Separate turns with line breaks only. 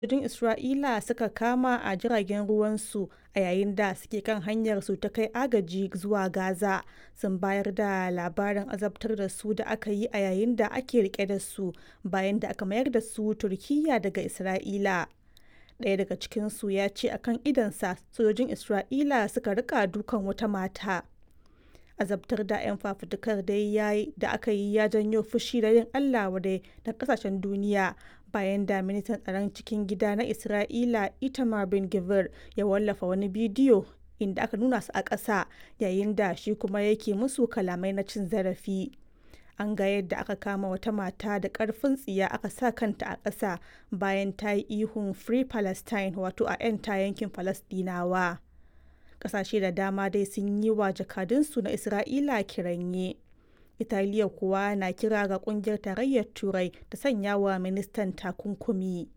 sojojin Isra'ila suka kama a jiragen ruwansu a yayin da suke kan hanyarsu ta kai agaji zuwa Gaza sun bayar da labarin azabtar da su da aka yi a yayin da ake rike da su bayan da aka mayar da su Turkiyya daga Isra'ila. Ɗaya daga cikinsu ya ce a kan idonsa sojojin Isra'ila suka rika dukan wata mata. Azabtar da 'yan fafutukar dai da aka yi ya janyo fushi da yin Allah wadai na kasashen duniya bayan da ministan tsaron cikin gida na Isra'ila Itamar Ben-Gvir ya wallafa wani bidiyo inda aka nuna su a ƙasa yayin da shi kuma yake musu kalamai na cin zarafi. An ga yadda aka kama wata mata da ƙarfin tsiya aka sa kanta a ƙasa bayan ta yi ihun Free Palestine wato a 'yanta yankin Falasɗinawa. Ƙasashe da dama dai sun yi wa jakadunsu na Isra'ila kiranye. Italiya kuwa na kira ga kungiyar tarayyar Turai ta sanya wa ministan takunkumi.